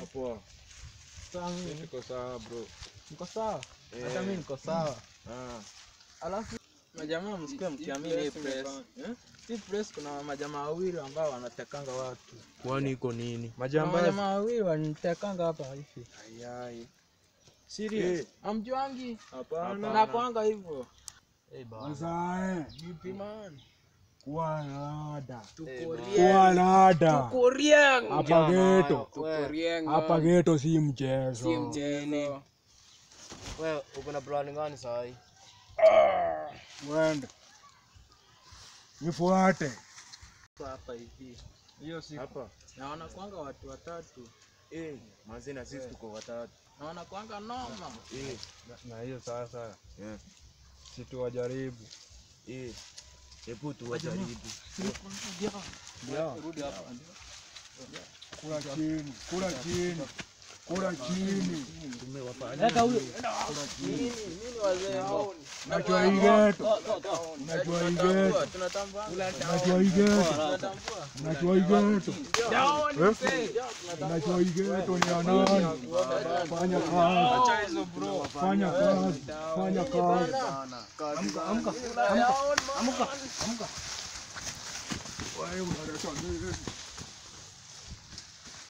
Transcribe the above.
Poa. Sawa, Mimi niko sawa bro. Niko sawa. Eh. Hata mimi niko sawa. Ah. Alafu majamaa msikie mkiamini hii press. Eh? Hii press kuna majamaa wawili ambao wanatekanga watu. Kwani iko nini? Kuna Majambazi. majamaa wawili wanitekanga hapa hivi. Ayai. Serious? Amjuangi? Hapana. Nakwanga hivyo. Sasa Vipi man? kuwa nada. Tuko Kuwa rieng. nada. Tuko rieng. Hapa geto. Tuko rieng. Hapa geto si mchezo. Si mchezo. Wewe uko na plan gani saa hii? Wende. Nifuate. Hapa hivi. Hiyo siku. Hapa. Na wanakwanga watu watatu. Eh, manzi na sisi tuko watatu. Na wanakwanga noma. Eh. Na hiyo sasa Yeah. si tuwajaribu. Eh. Hebu tuwajaribu. Kula chini, kula chini, kula chini. Unajua hii geto, unajua hii geto, Tunatambua. unajua hii geto, Tunatambua. unajua hii geto, Tunatambua. unajua hii geto ni ya nani? Fanya kazi, fanya kazi, fanya kazi. Amka, amka, amka, amka, amka. Wewe unaleta nini?